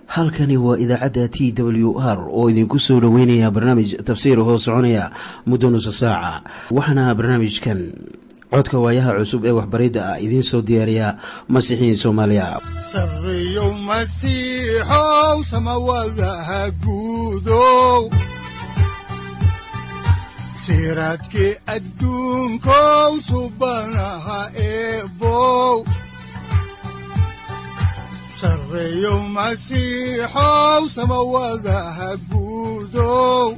halkani waa idaacadda t w r oo idinku soo dhoweynaya barnaamij tafsiir hoo soconaya muddo nusa saaca waxaana barnaamijkan codka waayaha cusub ee waxbaridda ah idiin soo diyaariya masiixiin soomaaliya sareyow masiixow samawadaha guudow siraadkii adduunkow subanaha eebow sareyow masiixow samawadaha guudow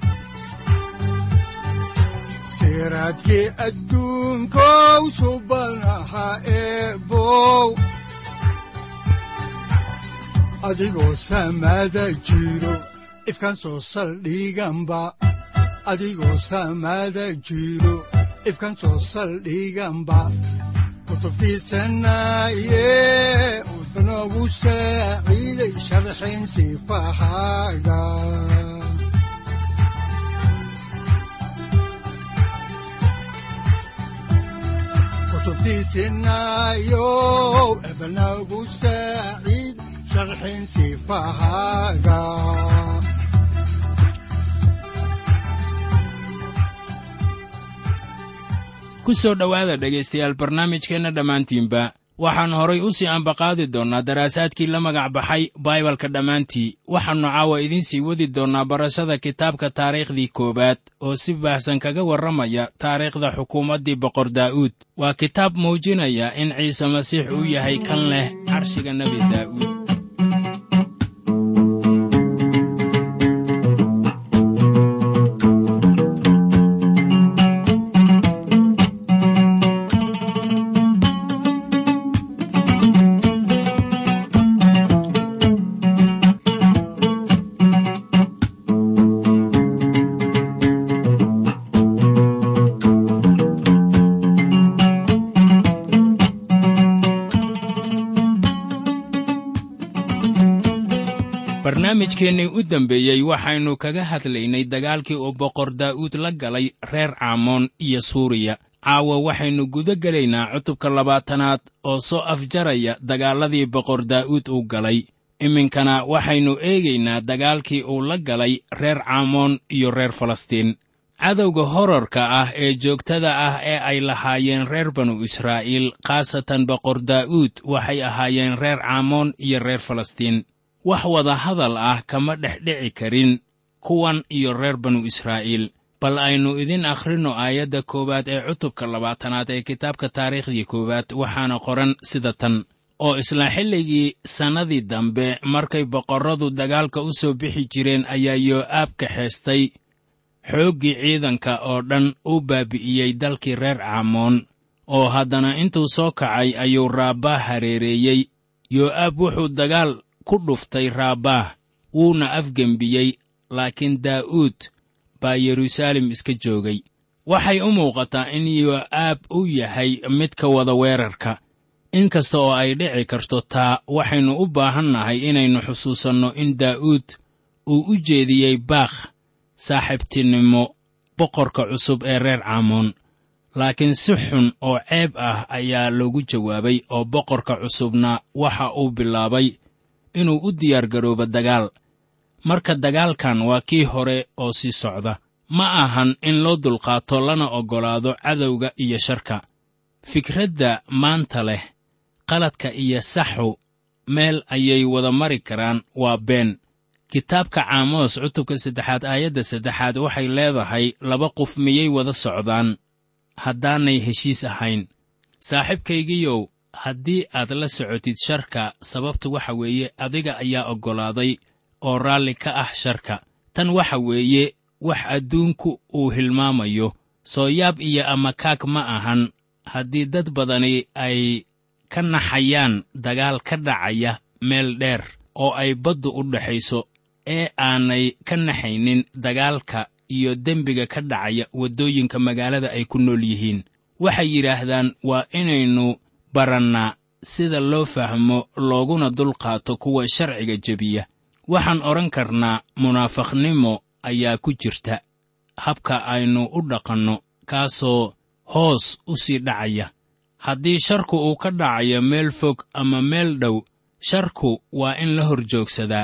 siraadkii adduunkow subanaha eebow adigoo samada jiro ifkaan soo saldhiganba adigoo samada jiro ifkaan soo saldhiganba kutubtiisanaye udanogu saaciiday sharxin sifahaaga kutubtiisinayo ebanagu saaciid sharxin sifahaaga ku soo dhowaada dhegaystayaal barnaamijkeenna dhammaantiinba waxaan horay u sii ambaqaadi doonnaa daraasaadkii la magac baxay baibalka dhammaantii waxaannu caawa idiin sii wadi doonnaa barashada kitaabka taariikhdii koowaad oo si baahsan kaga warramaya taariikhda xukuumaddii boqor daa'uud waa kitaab muujinaya in ciise masiix uu yahay kan leh carshiga nebi daa'uud barnaamijkeennii u dambeeyey waxaynu kaga hadlaynay dagaalkii uu boqor daa'uud la galay reer caamoon iyo suuriya caawa waxaynu guda gelaynaa cutubka labaatanaad oo soo afjaraya dagaalladii boqor daa'uud uu galay iminkana waxaynu eegaynaa dagaalkii uu la galay reer caamoon iyo reer falastiin cadowga horarka ah ee joogtada ah ee ay lahaayeen reer banu israa'iil khaasatan boqor daa'uud waxay ahaayeen reer caamoon iyo reer falastiin wax wada hadal ah kama dhex dhici karin kuwan iyo reer banu israa'iil bal aynu idin akhrinno aayadda koowaad ee cutubka labaatanaad ee kitaabka taariikhdii koowaad waxaana qoran sida tan oo isla xilligii sannadii dambe markay boqorradu dagaalka u soo bixi jireen ayaa yoo'aab kaxaystay xooggii ciidanka oo dhan u baabi'iyey dalkii reer caamoon oo haddana intuu soo kacay ayuu raabbaah hareereeyey yoo'aab wuxuu dagaal ku dhuftay raabbaah wuuna afgembiyey laakiin daa'uud baa yeruusaalem iska joogay waxay u muuqataa in yoo'aab uu yahay midka wada weerarka inkasta oo ay dhici karto taa waxaynu u baahannahay inaynu xusuusanno in daa'uud uu u jeediyey baakh saaxiibtinimo boqorka cusub ee reer caamoon laakiin si xun oo ceeb ah ayaa loogu jawaabay oo boqorka cusubna waxa uu bilaabay inuu u diyaargaroobo dagaal marka dagaalkan waa kii hore oo sii socda ma ahan in loo dulqaato lana oggolaado cadowga iyo sharka fikradda maanta leh qaladka iyo saxu meel ayay wada mari karaan waa been kitaabka caamoos cutubka saddexaad aayadda saddexaad waxay leedahay laba qof miyay wada socdaan haddaanay heshiis ahayn saaxiibkaygiyow haddii aad la socotid sharka sababta waxa weeye adiga ayaa oggolaaday oo raalli ka ah sharka tan waxa weeye wax adduunku uu hilmaamayo sooyaab iyo amakaag ma ahan haddii dad badani ay ka naxayaan dagaal ka dhacaya meel dheer oo ay baddu u dhexayso ee aanay ka naxaynin dagaalka iyo dembiga ka dhacaya waddooyinka magaalada ay ku nool yihiin waxay yidhaahdaan waa inaynu barannaa sida loo fahmo looguna dulqaato kuwa sharciga jebiya waxaan odhan karnaa munaafaqnimo ayaa ku jirta habka aynu u dhaqanno kaasoo hoos u sii dhacaya haddii sharku uu ka dhacayo meel fog ama meel dhow sharku waa in la hor joogsadaa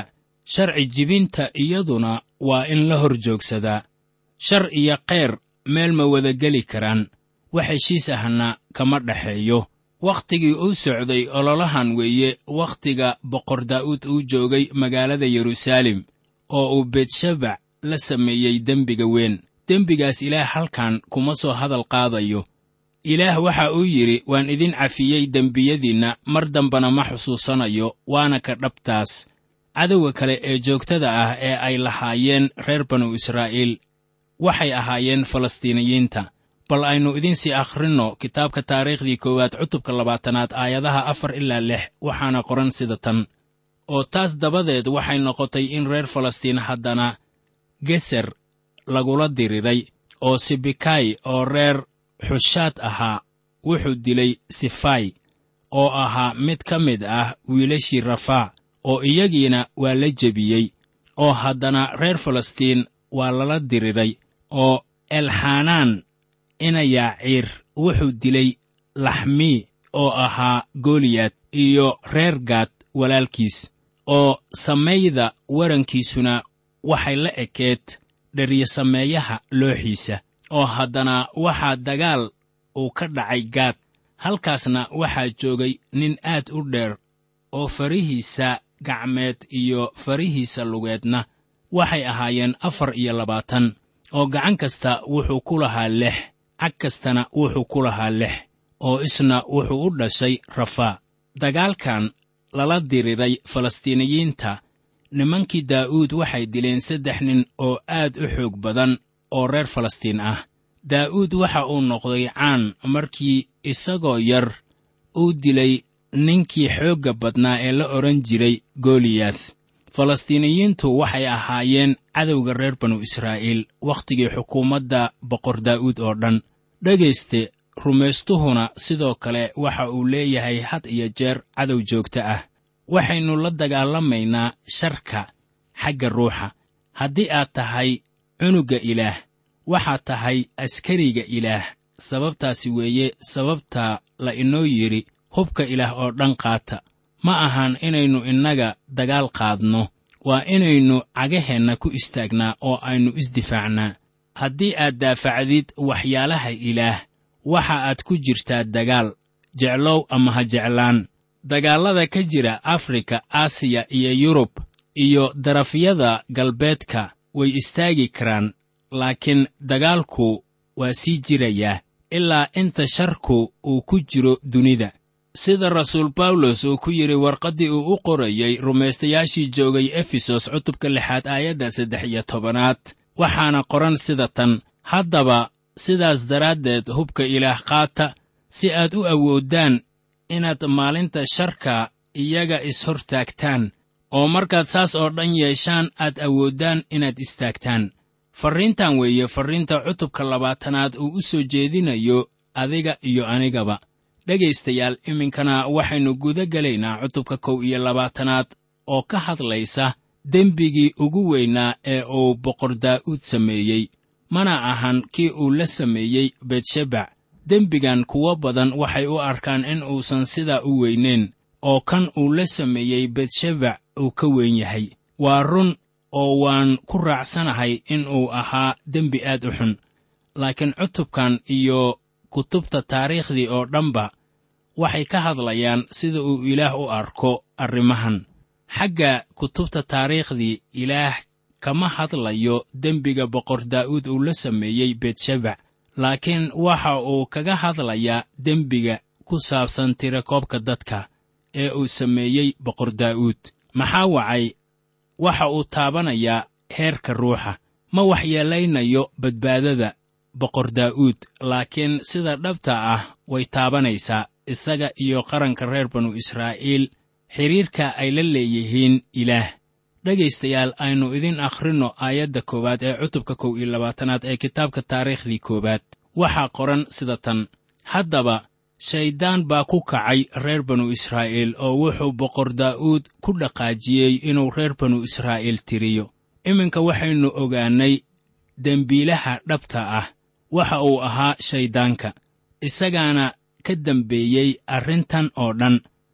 sharci jibinta iyaduna waa in la hor joogsadaa shar iyo kheyr meel ma wada geli karaan wax heshiis ahna kama dhexeeyo wakhtigii uu socday ololahan weeye wakhtiga boqor daa'uud uu joogay magaalada yeruusaalem oo uu beetshabac la sameeyey dembiga weyn dembigaas ilaah halkan kuma soo hadal qaadayo ilaah waxa uu yidhi waan idin cafiyey dembiyadiinna mar dambana ma xusuusanayo waana ka dhabtaas cadowga kale ee joogtada ah ee ay lahaayeen reer banu israa'iil waxay ahaayeen falastiiniyiinta bal aynu idinsii akhrinno kitaabka taariikhdii koowaad cutubka labaatanaad aayadaha afar ilaa lix waxaana qoran sida tan oo taas dabadeed waxay noqotay in reer falastiin haddana geser lagula diriray oo sibikay oo reer xushaad ahaa wuxuu dilay sifay oo ahaa mid ka mid ah wiilashii rafaac oo iyagiina waa la jebiyey oo haddana reer falastiin waa lala diriray oo elxanaan inayaaciir wuxuu dilay laxmii oo ahaa goliyad iyo reer gaad walaalkiis oo samayda warankiisuna waxay la ekeed dheryasameeyaha looxiisa oo haddana waxaa dagaal uu ka dhacay gaad halkaasna waxaa joogay nin aad u dheer oo farihiisa gacmeed iyo farihiisa lugeedna waxay ahaayeen afar iyo labaatan oo gacan kasta wuxuu ku lahaa lix cag kastana wuxuu ku lahaa lix oo isna wuxuu u dhashay rafaa dagaalkan lala diriray falastiiniyiinta nimankii daa'uud waxay dileen saddex nin oo aad u xoog badan oo reer falastiin ah daa'uud waxa uu noqday caan markii isagoo yar uu dilay ninkii xoogga badnaa ee la odhan jiray goliyad falastiiniyiintu waxay ahaayeen cadowga reer banu israa'iil wakhtigii xukuumadda boqor daa'uud oo dhan dhegayste rumaystuhuna sidoo kale waxa uu leeyahay had iyo jeer cadow joogto ah waxaynu la dagaalamaynaa sharka xagga ruuxa haddii aad tahay cunugga ilaah waxaad tahay askariga ilaah sababtaasi weeye sababta la inoo yidhi hubka ilaah oo dhan qaata ma ahan inaynu innaga dagaal qaadno waa inaynu cagaheenna ku istaagnaa oo aynu isdifaacnaa haddii aad daafacdid waxyaalaha ilaah waxa aad ku jirtaa dagaal jeclow ama ha jeclaan dagaallada ka jira afrika aasiya iyo yurub iyo darafyada galbeedka way istaagi karaan laakiin dagaalku waa sii jirayaa ilaa inta sharku uu ku jiro dunida sida rasuul bawlos uu ku yidhi warqaddii uu u qorayey rumaystayaashii joogay efesos cutubka lixaad aayadda saddex iyo tobanaad waxaana qoran sida tan haddaba sidaas daraaddeed hubka ilaah qaata si aad u awooddaan inaad maalinta sharka iyaga is-hortaagtaan oo markaad saas oo dhan yeeshaan aad awooddaan inaad istaagtaan farriintan weeye farriinta cutubka labaatanaad uu u soo jeedinayo adiga iyo anigaba dhegaystayaal iminkana waxaynu guda gelaynaa cutubka kow iyo labaatanaad oo ka hadlaysa dembigii ugu weynaa ee uu boqor daa'uud sameeyey mana ahan kii uu la sameeyey beetshebac dembigan kuwo badan waxay u arkaan in uusan sidaa u weynayn oo kan uu la sameeyey beetshebac uu ka weyn yahay waa run oo waan ku raacsanahay in uu ahaa dembi aad u xun laakiin cutubkan iyo kutubta taariikhdii oo dhanba waxay ka hadlayaan sida uu ilaah u arko arrimahan xagga kutubta taariikhdii ilaah kama hadlayo dembiga boqor daa'uud uu la sameeyey beetshebac laakiin waxa uu kaga hadlayaa dembiga ku saabsan tirakoobka dadka ee uu sameeyey boqor daa'uud maxaa wacay waxa uu taabanayaa heerka ruuxa ma waxyeelaynayo badbaadada boqor daa'uud laakiin sida dhabta ah way taabanaysaa isaga iyo qaranka reer banu israa'iil xidhiirka ay la leeyihiin ilaah dhegaystayaal aynu idin akhrinno aayadda koowaad ee cutubka kow iyo labaatanaad ee kitaabka taariikhdii koowaad waxaa qoran sida tan haddaba shayddaan baa ku kacay reer banu israa'iil oo wuxuu boqor daa'uud ku dhaqaajiyey inuu reer banu israa'iil tiriyo iminka waxaynu ogaannay dembiilaha dhabta ah waxa uu ahaa shayddaanka isagaana ka dembeeyey arrintan oo dhan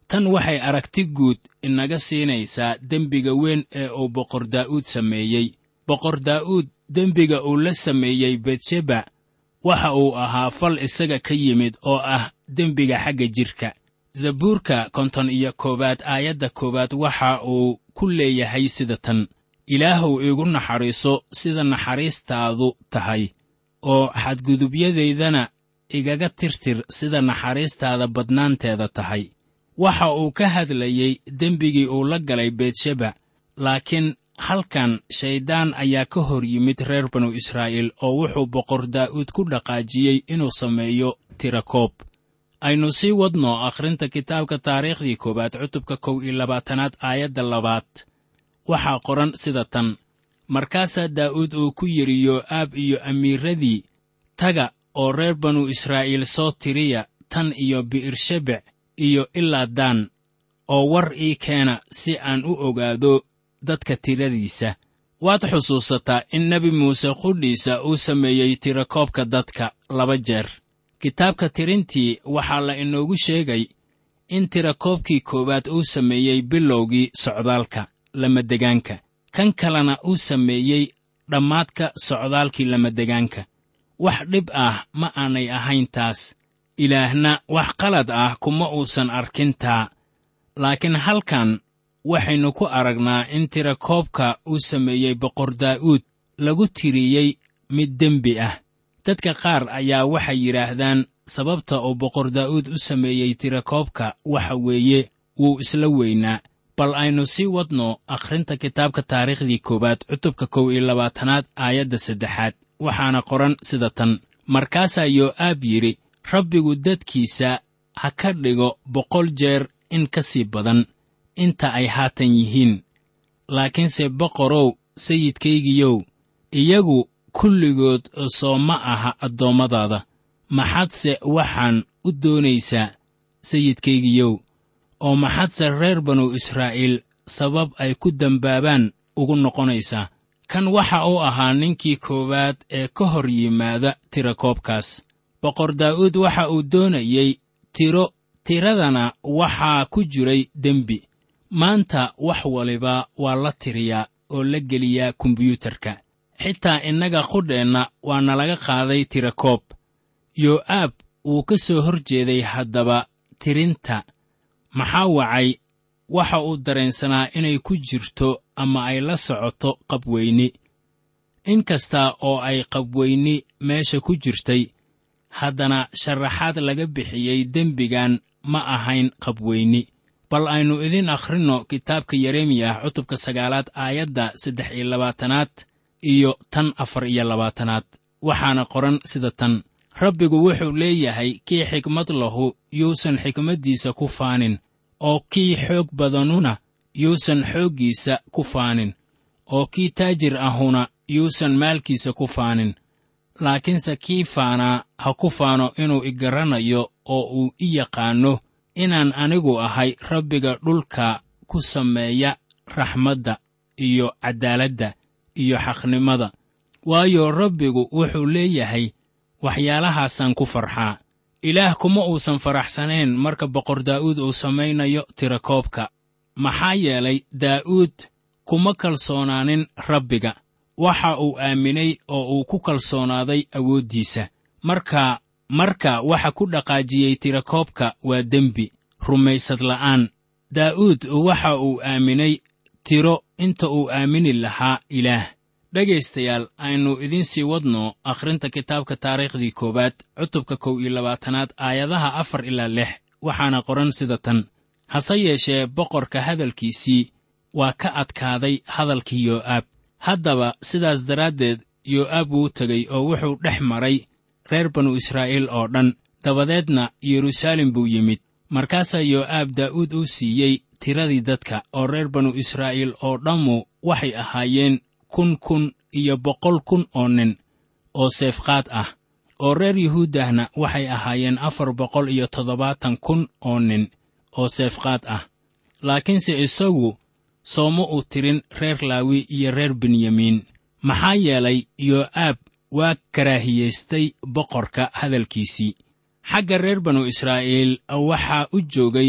tan waxay aragti guud inaga siinaysaa dembiga weyn ee uu boqor daa'uud sameeyey boqor daa'uud dembiga uu la sameeyey betsheba waxa uu ahaa fal isaga ka yimid oo ah dembiga xagga jidhka zabuurka konton iyo koowaad aayadda koowaad waxa uu ku leeyahay sida tan ilaahuw iigu naxariiso sida naxariistaadu tahay oo xadgudubyadaydana igaga tirtir sida naxariistaada badnaanteeda tahay waxa uu ka hadlayey dembigii uu la galay betsheba laakiin halkan shayddaan ayaa ka hor yimid reer banu israa'iil oo wuxuu boqor daa'uud ku dhaqaajiyey inuu sameeyo tirakoob aynu sii wadno akhrinta kitaabka taariikhdii koowaad cutubka kow iyo labaatanaad aayadda labaad waxaa qoran sida tan markaasaa daa'uud uu ku yidhi yoo'aab iyo amiiradii taga oo reer banu israa'iil soo tiriya tan iyo bi'ershebec iyo ilaa daan oo war ii keena si aan u ogaado dadka tiradiisa waad xusuusataa in nebi muuse qudhiisa uu sameeyey tirakoobka dadka laba jeer kitaabka tirintii waxaa la inoogu sheegay in tirakoobkii koowaad uu sameeyey bilowgii socdaalka lamadegaanka kan kalena uu sameeyey dhammaadka socdaalkii lamadegaanka wax dhib ah ma aanay ahayn taas ilaahna wax qalad ah kuma uusan arkin taa laakiin halkan waxaynu ku aragnaa in tirakoobka uu sameeyey boqor daa'uud lagu tiriyey mid dembi ah dadka qaar ayaa waxay yidhaahdaan sababta uu boqor daa'uud u sameeyey tirakoobka waxa weeye wuu isla weynaa bal aynu sii wadno akhrinta kitaabka taariikhdii koowaad cutubka kow iyo labaatanaad aayadda saddexaad waxaana qoran sida tan markaasaa yoo'aab yidhi rabbigu dadkiisa ha ka dhigo boqol jeer in ka sii badan inta ay haatan yihiin laakiinse boqorow sayidkaygiyow iyagu kulligood soo ma aha addoommadaada maxadse waxaan u doonaysaa sayidkaygiyow oo maxadse reer banu israa'iil sabab ay ku dembaabaan ugu noqonaysaa kan waxa uu ahaa ninkii koowaad ee ka hor yimaada tirakoobkaas boqor daa'uud waxa uu doonayey tiro tiradana waxaa ku jiray dembi maanta wax waliba waa la tiriyaa oo la geliyaa kombiyuutarka xitaa innaga qudheenna waa nalaga qaaday tirakoob yoo'aab wuu ka soo hor jeeday haddaba tirinta maxaa wacay waxa uu dareensanaa inay ku jirto ama ay la socoto qabweyni in kasta oo ay qabweyni meesha ku jirtay haddana sharaxaad laga bixiyey dembigan ma ahayn qabweyni bal aynu idin akhrinno kitaabka yeremiyah cutubka sagaalaad aayadda saddex iyo labaatanaad iyo tan afar iyo labaatanaad waxaana qoran sida tan rabbigu wuxuu leeyahay kii xikmad lahu yuusan xikmaddiisa ku faanin oo kii xoog badanuna yuusan xooggiisa ku faanin oo kii taajir ahuna yuusan maalkiisa ku faanin laakiinse kii faanaa ha ku faano inuu i garanayo oo uu i yaqaanno inaan anigu ahay rabbiga dhulka ku sameeya raxmadda iyo caddaaladda iyo xaqnimada waayo rabbigu wuxuu leeyahay waxyaalahaasaan ku farxaa ilaah kuma uusan faraxsanayn marka boqor daa'uud uu samaynayo tirakoobka maxaa yeelay daa'uud kuma kalsoonaanin rabbiga waxa uu aaminay oo uu ku kalsoonaaday awooddiisa marka marka waxa ku dhaqaajiyey tirakoobka waa dembi rumaysad la'aan daa'uud waxa uu aaminay tiro inta uu aamini lahaa ilaah dhegaystayaal aynu idiin sii wadno akhrinta kitaabka taariikhdii koowaad cutubka kow iyo labaatanaad aayadaha afar ilaa lix waxaana qoran sida tan hase yeeshee boqorka hadalkiisii waa ka adkaaday hadalkii yoo'aab haddaba sidaas daraaddeed yoo'aab wuu tegey oo wuxuu dhex maray reer banu israa'iil oo dhan dabadeedna yeruusaalem buu yimid markaasaa yoo'aab daa'uud uu siiyey tiradii dadka oo reer banu israa'iil oo dhammu waxay ahaayeen kun kun iyo boqol kun oo nin oo seefqaad ah oo reer yuhuuddahna waxay ahaayeen afar boqol iyo toddobaatan kun oo nin oo seefqaad ah laakiinse isagu sooma uu tirin reer laawi iyo reer benyamiin maxaa yeelay yoo'aab waa karaahiyaystay boqorka hadalkiisii xagga reer banu israa'iil waxaa u joogay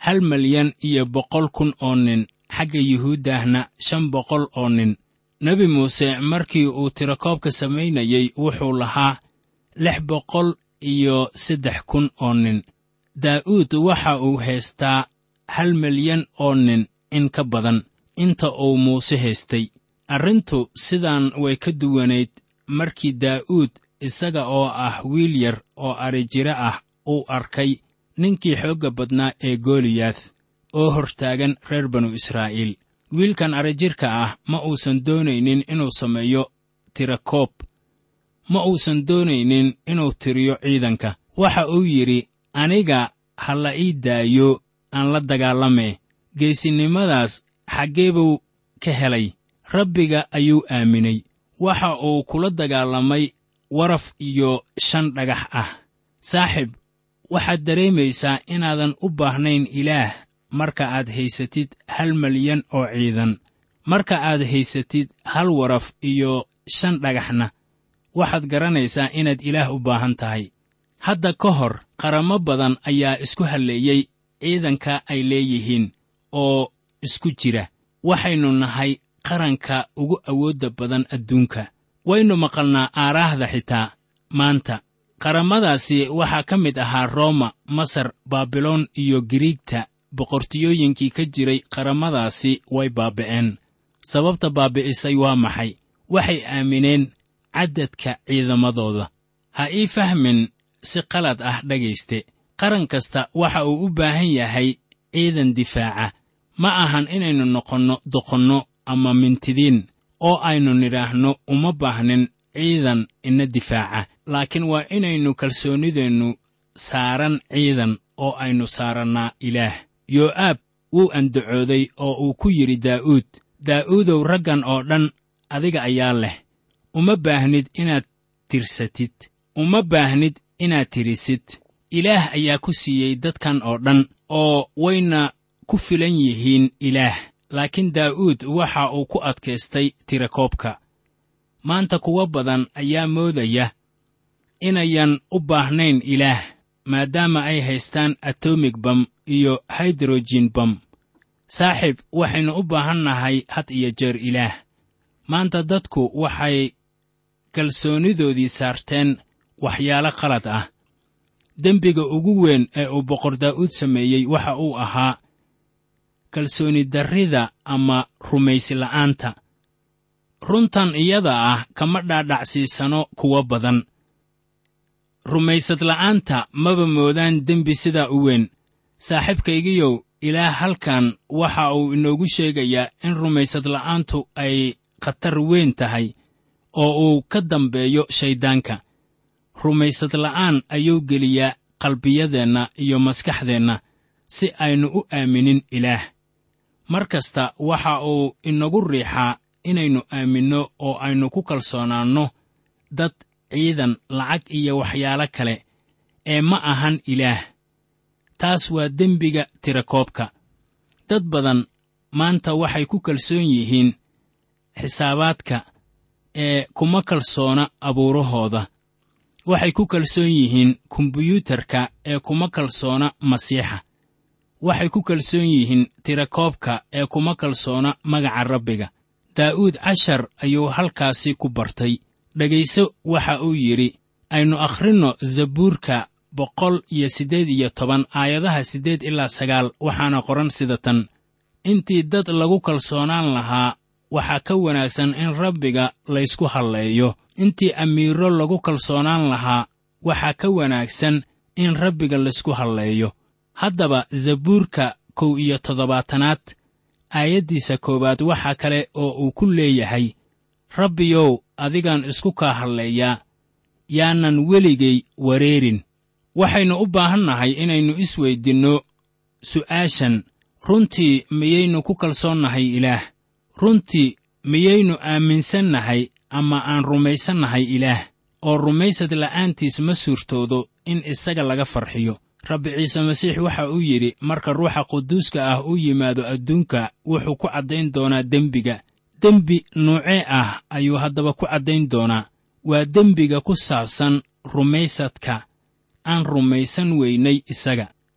hal malyan iyo boqol kun oo nin xagga yuhuuddahna shan boqol oo nin nebi muuse markii uu tirakoobka samaynayey wuxuu lahaa lix boqol iyo saddex kun oo nin daa'uud waxa uu haystaa hal milyan oo nin in ka badan inta uu muuse haystay arrintu sidaan way ka duwanayd markii daa'uud isaga oo ah wiil yar oo adrijiro ah uu arkay ninkii xoogga badnaa ee gooliyaad oo hortaagan reer banu israa'iil wiilkan adrijirka ah ma uusan doonaynin inuu sameeyo tirakoob ma uusan doonaynin inuu tiriyo ciidanka waxa uu yidhi aniga ha la ii daayo aan la dagaalamee geesinimadaas xaggee buu ka helay rabbiga ayuu aaminay waxa uu kula dagaalamay waraf iyo shan dhagax ah saaxib waxaad dareemaysaa inaadan u baahnayn ilaah marka aad haysatid hal malyan oo ciidan marka aad haysatid hal waraf iyo shan dhagaxna waxaad garanaysaa inaad ilaah u baahan tahay hadda ka hor qaramo badan ayaa isku halleeyey ciidanka ay leeyihiin oo isku jira waxaynu nahay qaranka ugu awoodda badan adduunka waynu maqalnaa aaraahda xitaa maanta qaramadaasi waxaa ka mid ahaa rooma masar baabiloon iyo giriigta boqortooyooyinkii ka jiray qaramadaasi way baaba'een sababta baabi'isay waa maxay waxay aamineen caddadka ciidamadooda ha ii fahmin si qalad ah dhegayste qaran kasta waxa uu u baahan yahay ciidan difaaca ma ahan inaynu noqonno doqonno ama mintidiin oo aynu nidhaahno uma baahnin ciidan ina difaaca laakiin waa inaynu kalsoonnideennu saaran ciidan oo aynu saarannaa ilaah yoo'aab wuu andacooday oo uu ku yidhi daa'uud daa'uudow raggan oo dhan adiga ayaa leh uma baahnid inaad tirsatid uma baahnid inaad tirisid ilaah ayaa ku siiyey dadkan oo dhan oo wayna ku filan yihiin ilaah laakiin daa'uud waxa uu ku adkaystay tirakoobka maanta kuwo badan ayaa moodaya inayan u baahnayn ilaah maadaama ay haystaan atomig bam iyo haydrojin bam saaxiib waxaynu u baahan nahay had iyo jeer ilaah maanta dadku waxay kalsoonidoodii saarteen waxyaalo qalad ah dembiga ugu weyn ee uu boqor daa'uud sameeyey waxa uu ahaa kalsooni darrida ama rumaysi la'aanta runtan iyada ah kama dhaadhacsiisano kuwo badan rumaysad la'aanta maba moodaan dembi sidaa u weyn saaxiibkaygiyow ilaah halkan waxa uu inoogu sheegayaa in rumaysad la'aantu ay khatar weyn tahay oo uu ka dambeeyo shayddaanka rumaysad la'aan ayuu geliyaa qalbiyadeenna iyo maskaxdeenna si aynu u aaminin ilaah mar kasta waxa uu inagu riixaa inaynu aaminno oo aynu ku kalsoonaanno dad ciidan lacag iyo waxyaalo kale ee ma ahan ilaah taas waa dembiga tirakoobka dad badan maanta waxay ku kalsoon yihiin xisaabaadka ee kuma kalsoona abuurahooda waxay ku kalsoon yihiin kombiyuutarka ee kuma kalsoona masiixa waxay ku kalsoon yihiin tirakoobka ee kuma kalsoona magaca rabbiga daa'uud cashar ayuu halkaasi ku bartay dhegayso waxa uu yidhi aynu akhrinno zabuurka boqol iyo siddeed iyo toban aayadaha siddeed ilaa sagaal waxaana qoran sida tan intii dad lagu kalsoonaan lahaa waxaa ka wanaagsan in rabbiga laysku halleeyo intii amiiro lagu kalsoonaan lahaa waxaa ka wanaagsan in rabbiga laysku halleeyo haddaba zabuurka kow iyo toddobaatanaad aayaddiisa koowaad waxaa kale oo uu ku leeyahay rabbiyow adigaan isku kaa halleeyaa yaanan weligay wareerin waxaynu u baahannahay inaynu isweydinno su'aashan runtii miyaynu ku kalsoonnahay ilaah runtii miyaynu aaminsannahay ama aan rumaysannahay ilaah oo rumaysad la'aantiis ma suurtoodo in isaga laga farxiyo rabbi ciise masiix waxa uu yidhi marka ruuxa quduuska ah u yimaado adduunka wuxuu ku caddayn doonaa dembiga dembi nuucee ah ayuu haddaba ku caddayn doonaa waa dembiga ku saabsan rumaysadka aan rumaysan weynay isaga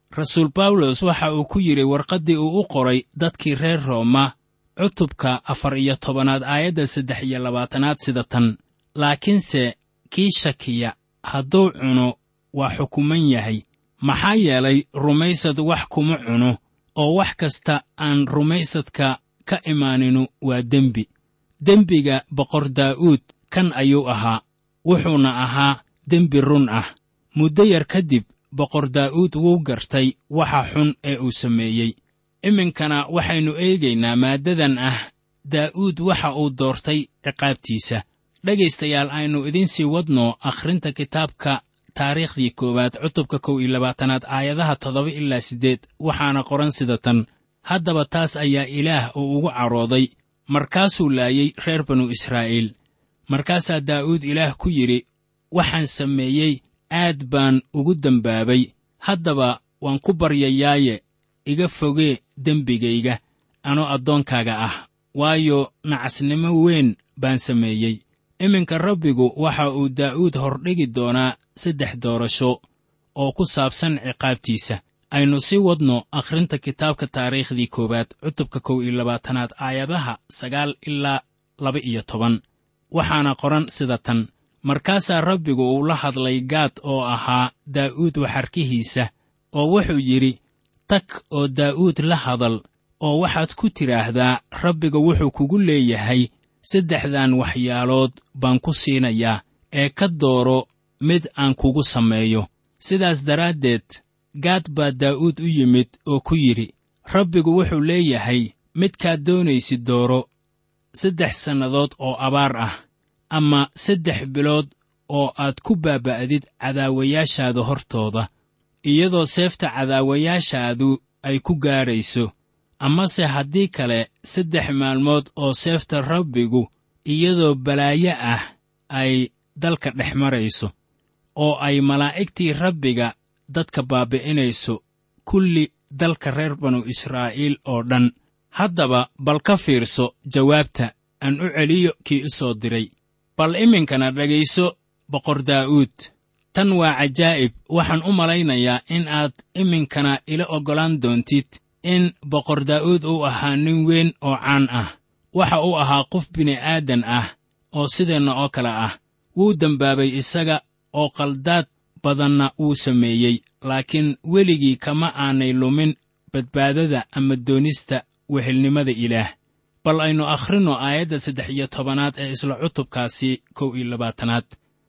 rasuul bawlos waxa uu ku yidhi warqaddii uu u qoray dadkii reer rooma cutubka afar iyo tobanaad aayadda saddex iyo labaatanaad sida tan laakiinse kii shakiya hadduu cuno waa xukuman yahay maxaa yeelay rumaysad wax kuma cuno oo wax kasta aan rumaysadka ka imaaninu waa dembi dembiga boqor daa'uud kan ayuu ahaa wuxuuna ahaa dembi run ah muddo yar kadib boqor daa'uud wuu gartay waxa xun ee uu sameeyey iminkana waxaynu eegaynaa maaddadan ah daa'uud waxa uu doortay ciqaabtiisa dhegaystayaal aynu idiin sii wadno akhrinta kitaabka taariikhdii koowaad cutubka kow iyo labaatanaad aayadaha toddoba ilaa siddeed waxaana qoran sida tan haddaba taas ayaa ilaah uu ugu cadhooday markaasuu laayey reer banu israa'iil markaasaa daa'uud ilaah ku yidhi waxaan sameeyey aad baan ugu dembaabay haddaba waan ku baryayaaye iga fogee dembigayga anoo addoonkaaga ah waayo nacasnimo weyn baan sameeyey iminka rabbigu waxa uu daa'uud hordhigi doonaa saddex doorasho oo ku saabsan ciqaabtiisa aynu sii wadno akhrinta kitaabka taariikhdii koowaad cutubka kow iyo labaatanaad aayadaha sagaal ilaa laba iyo toban waxaana qoran sida tan markaasaa rabbigu uu la hadlay gaad oo ahaa daa'uud waxarkihiisa oo wuxuu yidhi tag oo daa'uud la hadal oo waxaad ku tidhaahdaa rabbiga wuxuu kugu leeyahay saddexdan waxyaalood baan ku siinayaa ee ka dooro mid aan kugu sameeyo sidaas daraaddeed gaad baa daa'uud u yimid oo ku yidhi rabbigu wuxuu leeyahay midkaad doonaysid dooro saddex sannadood oo abaar ah ama saddex bilood oo aad ku baaba'did cadaawayaashaada hortooda iyadoo seefta cadaawayaashaadu ay ku gaadhayso amase haddii kale saddex maalmood oo seefta rabbigu iyadoo balaayo ah ay dalka dhex marayso oo ay malaa'igtii rabbiga dadka baabbi'inayso kulli dalka reer banu israa'iil oo dhan haddaba bal ka fiirso jawaabta aan u celiyo kii u soo diray bal iminkana dhegayso boqor daa'uud tan waa cajaa'ib waxaan u malaynayaa in aad iminkana ila oggolaan doontid in boqor daa'uud uu ahaa nin weyn oo caan ah waxa uu ahaa qof bini'aadan ah oo sideenna oo kale ah wuu dembaabay isaga oo qaldaad badanna wuu sameeyey laakiin weligii kama aanay lumin badbaadada ama doonista wehelnimada ilaah bal aynu akhrinno aayadda saddex iyo tobanaad ee isla cutubkaasi kow iyo labaatanaad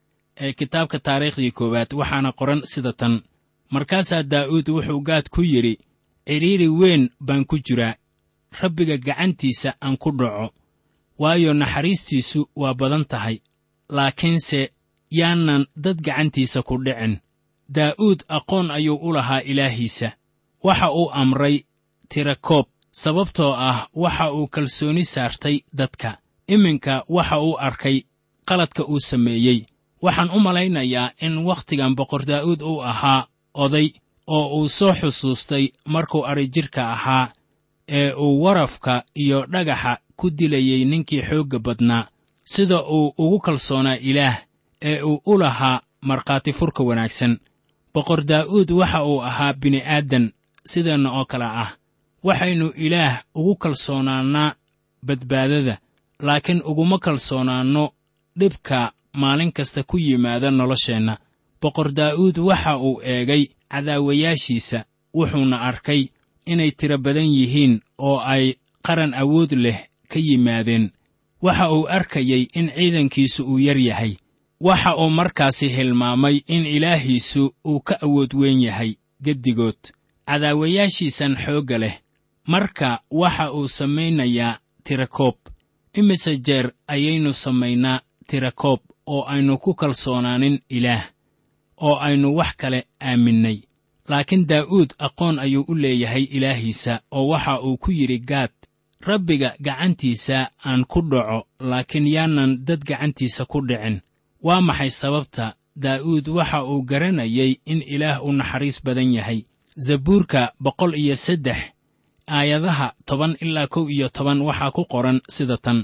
ee kitaabka taariikhdii koowaad waxaana qoran sida tan markaasaa daa'uud wuxuu gaad ku yidhi cidhiiri weyn baan ku jiraa rabbiga gacantiisa aan ku dhaco waayo naxariistiisu waa badan tahay laakiinse yaanan dad gacantiisa ku dhicin daa'uud aqoon ayuu u lahaa ilaahiisa waxa uu amray tirakoob sababtoo ah waxa uu kalsooni saartay dadka iminka waxa uu arkay qaladka uu sameeyey waxaan u malaynayaa in wakhtigan boqor daa'uud uu ahaa oday oo uu soo xusuustay markuu adrijirka ahaa ee uu warafka iyo dhagaxa ku dilayey ninkii xoogga badnaa sida uu ugu kalsoonaa ilaah ee uu u lahaa markhaati furka wanaagsan boqor daa'uud waxa uu ahaa bini'aadan sideenna oo kale ah waxaynu ilaah ugu kalsoonaannaa badbaadada laakiin uguma kalsoonaanno dhibka maalin kasta ku yimaada nolosheenna boqor daa'uud waxa uu eegay cadaawayaashiisa wuxuuna arkay inay tiro badan yihiin oo ay qaran awood leh ka yimaadeen waxa uu arkayey in ciidankiisu uu yar yahay waxa uu markaasi hilmaamay in ilaahiisu uu ka awood weyn yahay geddigood cadaawayaashiisan xoogga leh marka waxa uu samaynayaa tirakoob imise jeer ayaynu samaynaa tirakoob oo aynu ku kalsoonaanin ilaah oo aynu wax kale aaminnay laakiin daa'uud aqoon ayuu u leeyahay ilaahiisa oo waxa uu ku yidhi gaad rabbiga gacantiisa aan ku dhaco laakiin yaanan dad gacantiisa ku dhicin waa maxay sababta daa'uud waxa uu garanayay in ilaah u naxariis badan yahay zabuurka boqol iyo saddex aayadaha toban ilaa kow iyo toban waxaa ku qoran sida tan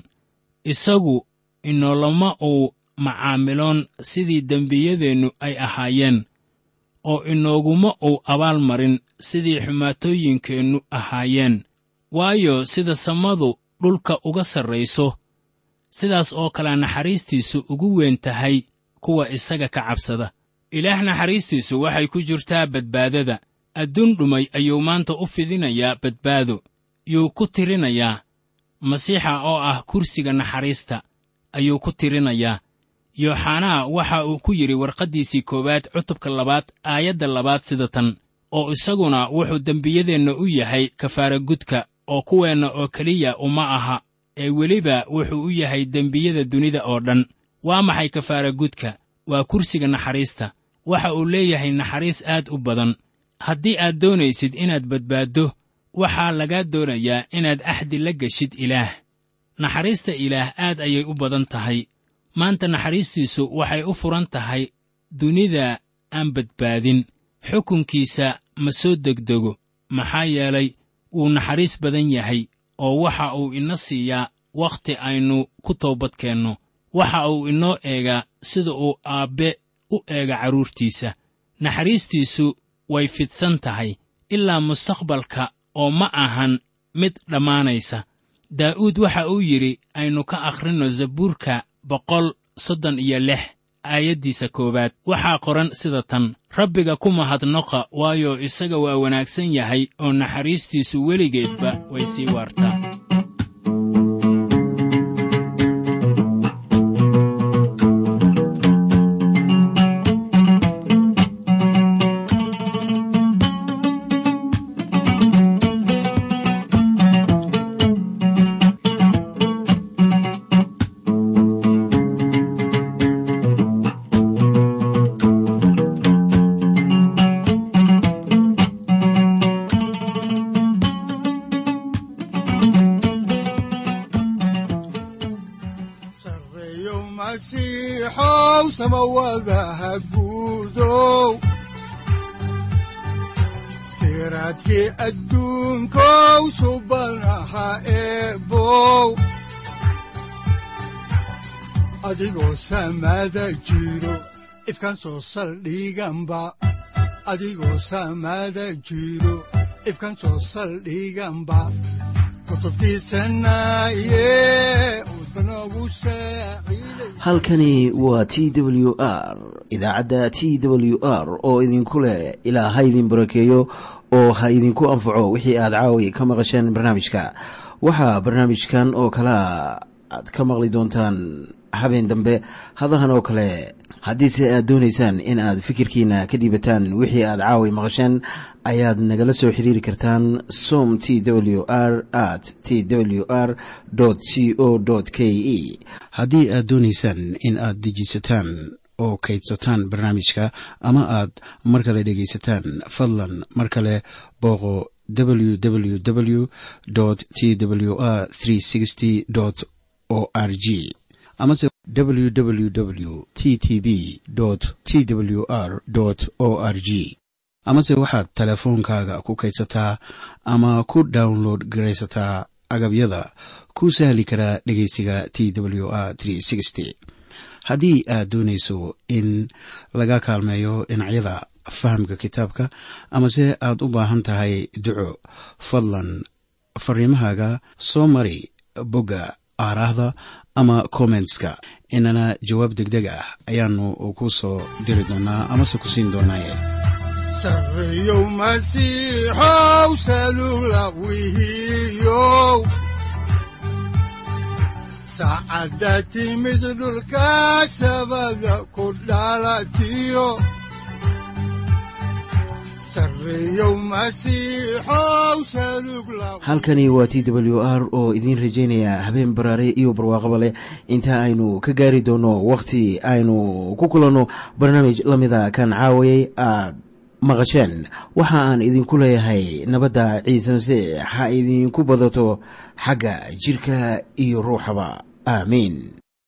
isagu inoolama uu macaamiloon sidii dembiyadeennu ay ahaayeen oo inooguma uu abaal marin sidii xumaatooyinkeennu ahaayeen waayo sida samadu dhulka uga sarrayso sidaas oo kale naxariistiisu ugu weyn tahay kuwa isaga ka cabsada ilaah naxariistiisu waxay ku jirtaa badbaadada adduun dhumay ayuu maanta u fidinayaa badbaado yuu ku tirinayaa masiixa oo ah kursiga naxariista ayuu ku tirinayaa yooxanaa waxa uu ku yidhi warqaddiisii koowaad cutubka labaad aayadda labaad sida tan oo isaguna wuxuu dembiyadeenna u yahay kafaara gudka oo kuweenna oo keliya uma aha ee weliba wuxuu u yahay dembiyada dunida oo dhan waa maxay kafaara gudka waa kursiga naxariista waxa uu leeyahay naxariis aad u badan haddii aad doonaysid inaad badbaaddo waxaa lagaa doonayaa inaad axdi la geshid ilaah naxariista ilaah aad ayay u badan tahay maanta naxariistiisu waxay u furan tahay dunida aan badbaadin xukunkiisa ma soo degdego maxaa yeelay wuu naxariis badan yahay oo waxa uu ina siiyaa wakhti aynu ku toobadkeenno waxa uu inoo eegaa sida uu aabbe u eega carruurtiisa naxariistiisu way fidsan tahay ilaa mustaqbalka oo ma ahan mid dhammaanaysa daa'uud waxa uu yidhi aynu ka akhrinno zabuurka boqol soddon iyo lix aayaddiisa koowaad waxaa qoran sida tan rabbiga ku mahadnoqa waayo isaga waa wanaagsan yahay oo naxariistiisu weligeedba way sii waartaa sareeyo masiixow samawadaha guudow siraadkii adduunkow subanaha eebow adigoo samada jiro ifkan soo saldhiganba adigoo samada jiro ifkan soo saldhiganba kutubtiisanaye udbanogu saaciiday halkani waa t w r idaacadda t w r oo idinku leh ilaa ha idin barakeeyo oo ha idinku anfaco wixii aad caawi ka maqasheen barnaamijka waxaa barnaamijkan oo kalea aad ka maqli doontaan habeen dambe hadahan oo kale haddiise aad doonaysaan in aad fikirkiina ka dhiibataan wixii aad caawi maqasheen ayaad nagala soo xiriiri kartaan som t w r at t w r c o k e haddii aad doonaysaan in aad dejiisataan oo kaydsataan barnaamijka ama aad mar kale dhegaysataan fadlan mar kale booqo www t w r o r g amase www t t b t w r o r g amase waxaad teleefoonkaaga ku kaydsataa ama ku download garaysataa agabyada ku sahli karaa dhegeysiga t w r haddii aad doonayso in laga kaalmeeyo dhinacyada fahamka kitaabka amase aad u baahan tahay duco fadlan fariimahaaga soo mari bogga aaraahda ama kommentska inana jawaab degdeg ah ayaanu ku soo diri doonaa amase ku siin doonaaye sareeyow masiixow salula wihiyow saacadda timid dhulka sabada ku dhalatiyo sareeyow masiixow salug la halkani waa t w r oo idiin rajaynaya habeen baraare iyo barwaaqaba leh inta aynu ka gaari doono wakhti aynu ku kulanno barnaamij la mida kan caawayay aad maqasheen waxa aan idinku leeyahay nabadda ciise masiix ha idinku badato xagga jidhka iyo ruuxaba aamiin